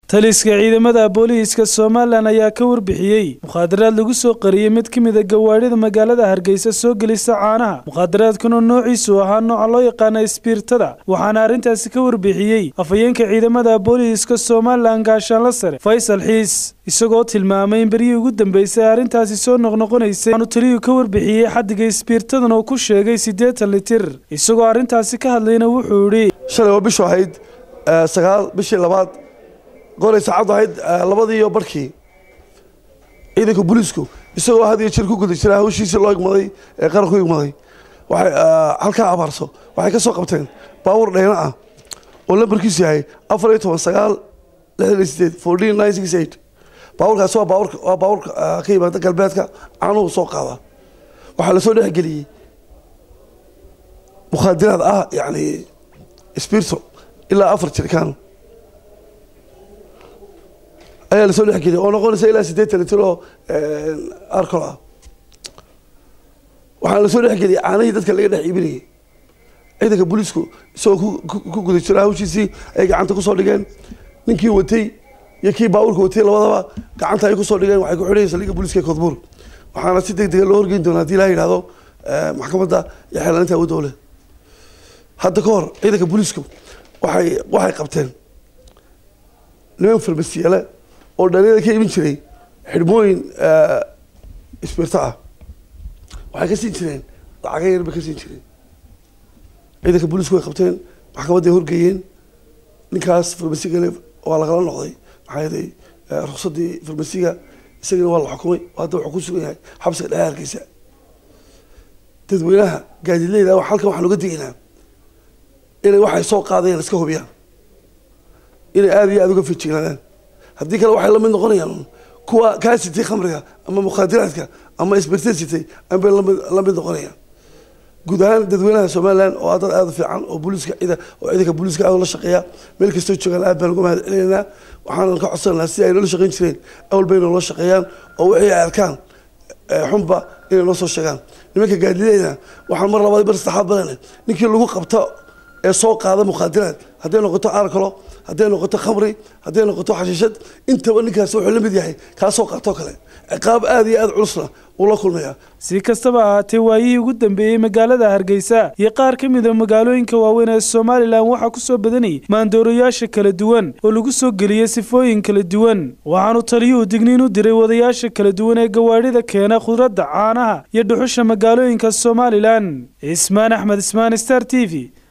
taliska ciidamada booliiska somalilan ayaa ka warbixiyey mukhaadaraad lagu soo qariyey mid ka mid a gawaadhida magaalada hargeysa soo gelisa caanaha mukhaadaraadkuna noociisu ahaa nooca loo yaqaana isbiirtada waxaana arrintaasi ka warbixiyey afhayeenka ciidamada booliiska somalilan gaashaanla sare faysal xiis isagoo tilmaamay in beryihii ugu dambeysay arrintaasi soo noqnoqonaysay waxaanu taliyuu ka warbixiyey xaddiga isbiirtadan oo ku sheegay siddeetan litir isagoo arrintaasi ka hadlayna wuxuu idhi shalay oo bishu ahayd sagaal bishii labaad goray saacaddu ahayd labadii iyo barhkii ciidanka booliisku isagoo had iyo jir ku guda jira hawshiisii loo igmaday ee qaranku igmaday waxay halkaa abaarso waxay ka soo qabteen baawur dheyna ah oo lambarkiisu yahay afar iyo toban sagaal lixdan iyo sideed fourteen nine six eight baawurkaasi waa baawurka waa baawurka ka yimaada galbeedka caanuhu soo qaada waxaa lasoo dhexgeliyey mukhaadiraad ah yacni spirito ilaa afar jirkaan ayaa lasoo dhexgeliyay oo noqonaysa ilaa siddeetan litir oo arcol ah waxaana lasoo dhexgeliyay caanihii dadka laga dhex iibinayay ciidanka booliisku isagoo ku guda jira hawshiisii ay gacanta kusoo dhigeen ninkii watay iyo kii baabuurka watay labadaba gacanta ay kusoo dhigeen waxay ku xidhayeen saldhigga booliiska ee koodbuur waxaana si deg dega loo horgeyn doonaa hadii ilaha yidhahdo maxkamadda iyo xeelaaninta awoodda ole hadda ka hor ciidanka booliisku waxay waxay qabteen niman farmasiyale oo dhalinyada ka imin jiray xidhmooyin isbirto ah waxay ka siin jireen lacaga yar bay ka siin jireen ciidanka booliisku way qabteen maxkamadday horgeeyeen ninkaas farmasigale waa lagala noqday maxaa yeelay ruqsadii farmasiga isagana waa la xukumay hadda wuxuu ku sugan yahay xabsiga dhexe hargeysa dadweynaha gaadiidleyda halkan waxaan uga digaynaa inay waxay soo qaadayaan iska hubiyaan inay aada iyo aada uga fijignaadaan haddii kale waxay lamid noqonayaan kuwa kaa sitay khamriga ama mukhaadiraadka ama isbirta sitay anbay lamid lamid noqonayaan guud ahaan dadweynaha somalilan oo dad aada u fiican oo booliiska cida oo ciidanka booliiska aada ula shaqeeya meel kastoo joogaan aad baan uga mahad celinaynaa waxaanan ka codsanaynaa si ay noola shaqeyn jireen awal bay noola shaqeeyaan oo wixii ay arkaan xunba inay noo soo sheegaan nimanka gaadileyna waxaan mar labaad bar saddexaad badan ninkii lagu qabto ee soo qaada mukhaadiraad hadday noqoto arcolo hadday noqoto khamri hadday noqoto xashiishad intaba ninkaas wuxuu la mid yahay kaa soo qaatoo kale ciqaab aada iyo aada culusna uu la kulmayaa si kastaba ahaatee waayihii ugu dambeeyey magaalada hargeysa iyo qaar ka mid a magaalooyinka waaweyn ee somalilan waxaa ku soo badanayay maandoorayaasha kala duwan oo lagu soo geliyey sifooyin kala duwan waxaanu taliyuhu digniin u diray wadayaasha kala duwan ee gawaadhida keena khudradda caanaha iyo dhuxusha magaalooyinka somalilan cismaan axmed ismaan star t v